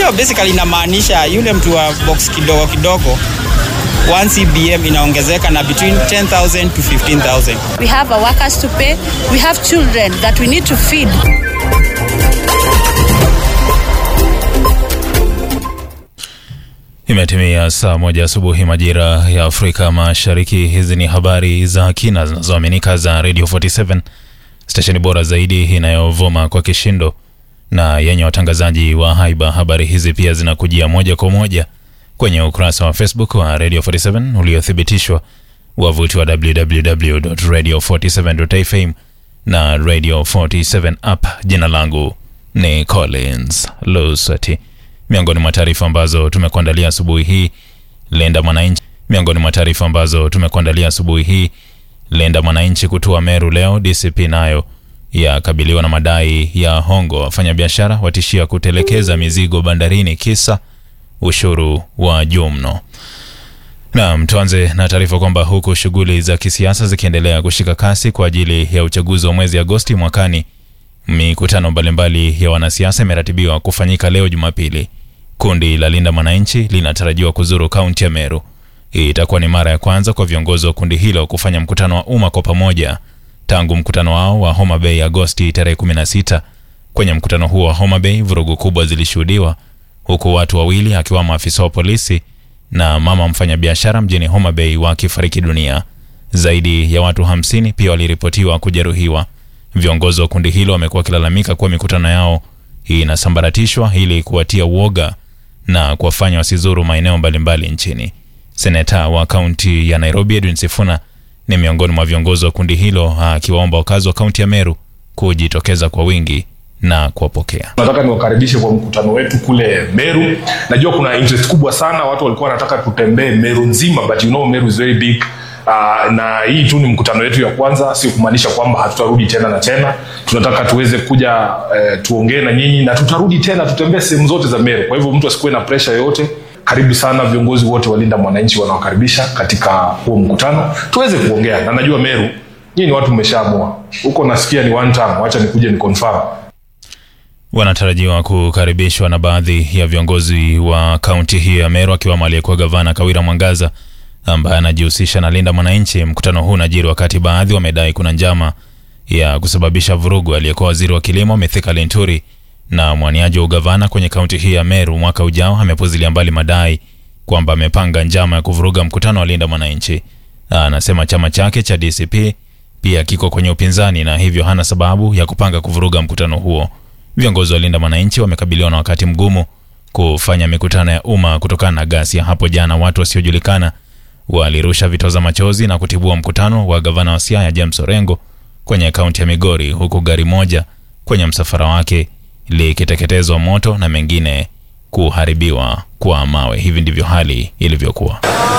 hiyo basically inamaanisha yule mtu wa box kidogo kidogo 1 CBM inaongezeka na between 10,000 to 15,000. We have our workers to pay. We have children that we need to feed. Imetimia saa moja asubuhi majira ya Afrika Mashariki. Hizi ni habari za kina zinazoaminika za Radio 47 stesheni bora zaidi inayovuma kwa kishindo na yenye watangazaji wa haiba. Habari hizi pia zinakujia moja kwa moja kwenye ukurasa wa Facebook wa Radio 47 uliothibitishwa, wavuti wa www.radio47.fm na Radio 47 app. Jina langu ni Collins Lusati. Miongoni mwa taarifa ambazo tumekuandalia asubuhi hii, Lenda Mwananchi. Miongoni mwa taarifa ambazo tumekuandalia asubuhi hii, Lenda Mwananchi kutua Meru leo. DCP nayo yakabiliwa na madai ya hongo. Wafanyabiashara watishia kutelekeza mizigo bandarini kisa ushuru wa juu mno. Naam, tuanze na taarifa kwamba huku shughuli za kisiasa zikiendelea kushika kasi kwa ajili ya uchaguzi wa mwezi Agosti mwakani, mikutano mbalimbali ya wanasiasa imeratibiwa kufanyika leo Jumapili. Kundi la Linda Mwananchi linatarajiwa kuzuru kaunti ya Meru. Hii itakuwa ni mara ya kwanza kwa viongozi wa kundi hilo kufanya mkutano wa umma kwa pamoja tangu mkutano wao wa Homa Bay Agosti tarehe 16. Kwenye mkutano huo wa Homa Bay, vurugu kubwa zilishuhudiwa huku watu wawili akiwamo afisa wa polisi na mama mfanyabiashara mjini Homa Bay wakifariki dunia. Zaidi ya watu hamsini pia waliripotiwa kujeruhiwa. Viongozi wa kundi hilo wamekuwa wakilalamika kuwa mikutano yao hii inasambaratishwa ili kuwatia uoga na kuwafanya wasizuru maeneo mbalimbali nchini. Seneta wa kaunti ya Nairobi Edwin Sifuna ni miongoni mwa viongozi wa kundi hilo, akiwaomba wakazi wa kaunti ya Meru kujitokeza kwa wingi na kuwapokea. Nataka niwakaribishe kwa mkutano wetu kule Meru. Najua kuna interest kubwa sana, watu walikuwa wanataka tutembee Meru nzima, but you know Meru is very big. Uh, na hii tu ni mkutano wetu ya kwanza, sio kumaanisha kwamba hatutarudi tena na tena. Tunataka tuweze kuja uh, tuongee na nyinyi na tutarudi tena, tutembee sehemu zote za Meru. Kwa hivyo mtu asikuwe na pressure yoyote. Karibu sana, viongozi wote wa Linda Mwananchi wanawakaribisha katika huo mkutano, tuweze kuongea na najua Meru nyinyi ni watu mmeshaamua huko, nasikia ni one time, wacha nikuje ni confirm wanatarajiwa kukaribishwa na baadhi ya viongozi wa kaunti hiyo ya Meru akiwemo aliyekuwa gavana Kawira Mwangaza ambaye anajihusisha na Linda Mwananchi. Mkutano huu unajiri wakati baadhi wamedai kuna njama ya kusababisha vurugu. Aliyekuwa waziri wa kilimo Mithika Linturi na mwaniaji wa ugavana kwenye kaunti hii ya Meru mwaka ujao amepuzilia mbali madai kwamba amepanga njama ya kuvuruga mkutano wa Linda Mwananchi. Anasema chama chake cha DCP pia kiko kwenye upinzani na hivyo hana sababu ya kupanga kuvuruga mkutano huo. Viongozi wa Linda Mwananchi wamekabiliwa na wakati mgumu kufanya mikutano ya umma kutokana na ghasia. Hapo jana watu wasiojulikana walirusha vitoza machozi na kutibua mkutano wa gavana wa Siaya James Orengo kwenye kaunti ya Migori, huku gari moja kwenye msafara wake likiteketezwa moto na mengine kuharibiwa kwa mawe. Hivi ndivyo hali ilivyokuwa.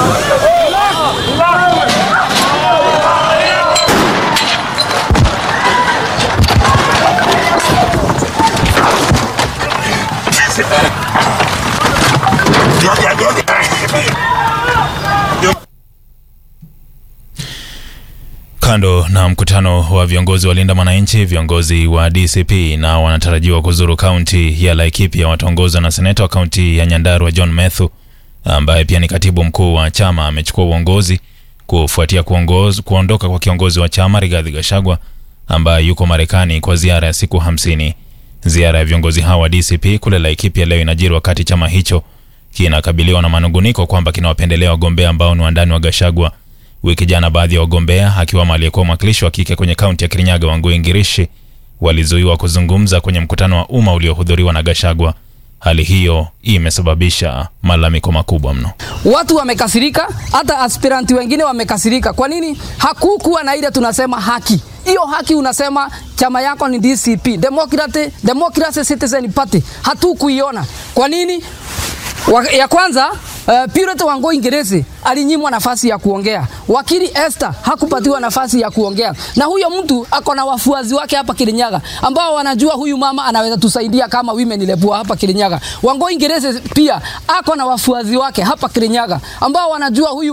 Kando na mkutano wa viongozi wa Linda Mwananchi, viongozi wa DCP na wanatarajiwa kuzuru kaunti ya Laikipia wataongozwa na seneta wa kaunti ya Nyandarua John Methu ambaye pia ni katibu mkuu wa chama. Amechukua uongozi kufuatia kuongoz, kuondoka kwa kiongozi wa chama Rigathi Gachagua ambaye yuko Marekani kwa ziara ya siku hamsini. Ziara ya viongozi hawa wa DCP kule Laikipia leo inajiri wakati chama hicho kinakabiliwa na manunguniko kwamba kinawapendelea wagombea ambao ni wandani wa Gachagua. Wiki jana baadhi ya wagombea akiwemo aliyekuwa mwakilishi wa kike kwenye kaunti ya Kirinyaga Wangui Ngirishi walizuiwa kuzungumza kwenye mkutano wa umma uliohudhuriwa na Gachagua. Hali hiyo imesababisha malalamiko makubwa mno. Watu wamekasirika, hata aspiranti wengine wamekasirika. Kwa nini hakukuwa na ile tunasema haki? Hiyo haki unasema chama yako ni DCP, Democratic, Democracy Citizen Party, hatukuiona. Kwa nini? Ya kwanza Uh, Purity Wangui Ngiresi alinyimwa nafasi ya kuongea. Wakili Esther hakupatiwa nafasi ya kuongea, na huyo mtu ako na wafuazi wake hapa Kirinyaga ambao wanajua huyu mama anaweza tusaidia kama women rep hapa Kirinyaga. Wangui Ngiresi pia ako na wafuazi wake hapa Kirinyaga ambao wanajua huyu